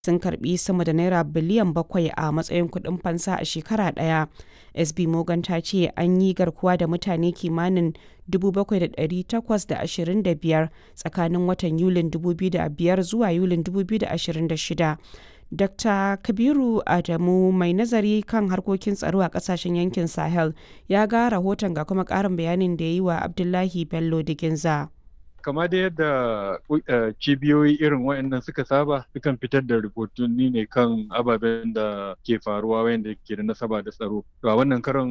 sun karbi sama da naira biliyan bakwai a matsayin kuɗin fansa a shekara ɗaya. SB Morgan ta ce an yi garkuwa da mutane kimanin 7,825 tsakanin watan Yulin 2005 zuwa Yulin 2026. Dr. Kabiru Adamu mai nazari kan harkokin tsaro a kasashen yankin Sahel ya ga rahoton ga kuma ƙarin bayanin da ya yi wa Abdullahi Bello Diginza. kama da yadda cibiyoyi irin waɗannan suka saba sukan fitar da rahotanni ne kan ababen da ke faruwa wayanda ke da nasaba da tsaro to a wannan karon